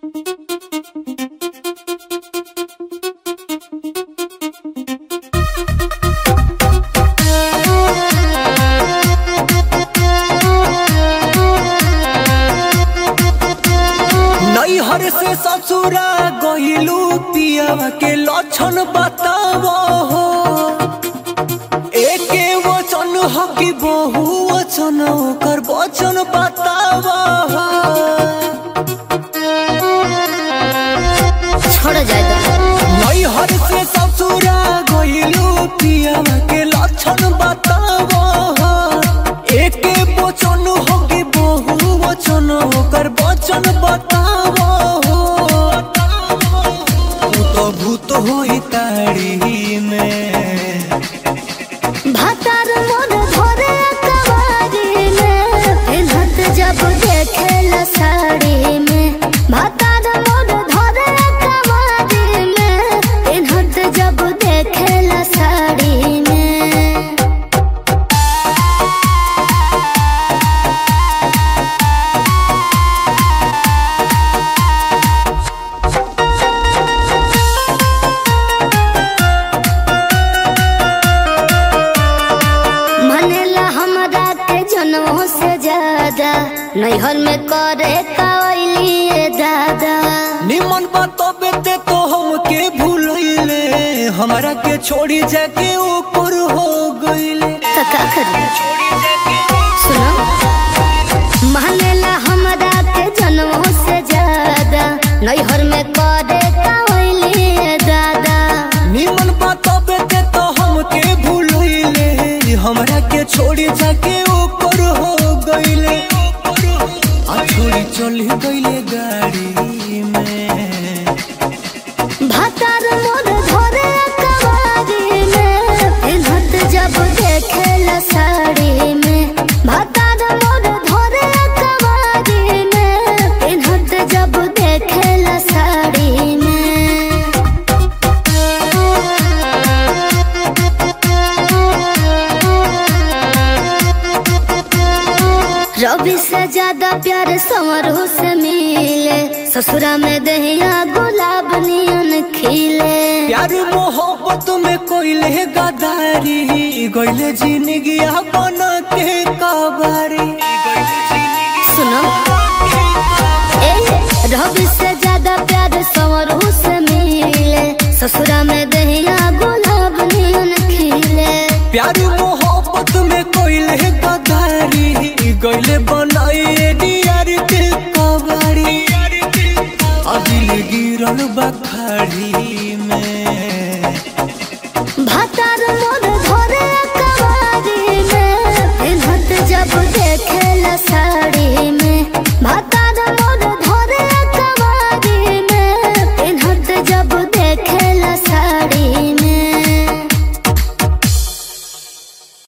नैहर से ससुरा गइलू पियावा के लक्षण बताव हो एके वचन हो कि बहु वचन ओकर वचन बताव हो छोड़ जाए तो नैहर से ससुरा गइलू पियावा के लक्षण बताव हो एके वचन हो कि बहु वचन ओकर वचन बताव हो तू तो भूत होई ताड़ी में भातार मोर धरे कवारी में पिन्हत जब देखे साड़ी में भातार मोर धरे कवारी में पिन्हत जब देखे साड़ी में मनेला हमरा के जनमों से ज्यादा नैहर में करे कावलिए दादा निमन बतबे ते तो हमके भूलैले हमरा के छोड़ी जाके ऊपर हो गइले तो का करी सुनो मनेला हमरा के जनमों से ज्यादा नैहर में करे कावलिए दादा निमन बतबे ते तो हमके भूलैले हमरा के छोड़ी जाके ऊपर हो गइले आ छोड़ी चली गइले गाड़ी में भातार मोर धरे कवारी में पिन्हत जब देखे साड़ी में भातार मोर धरे कवारी में पिन्हत जब देखे साड़ी में रवि से ज्यादा प्यार संवरों से मिले ससुरा में दहिया गुलाब नियन खिले प्यार मोहब्बत में कोइले गदारी गइले जिंदगी बना के कबारी सुनो ए रवि से ज्यादा प्यार संवरों से मिले ससुरा में दहिया गुलाब नियन खिले प्यार मोहब्बत में कोइले गदारी गइले बनाए डियार के कबारी अदिल गिरल बखाड़ी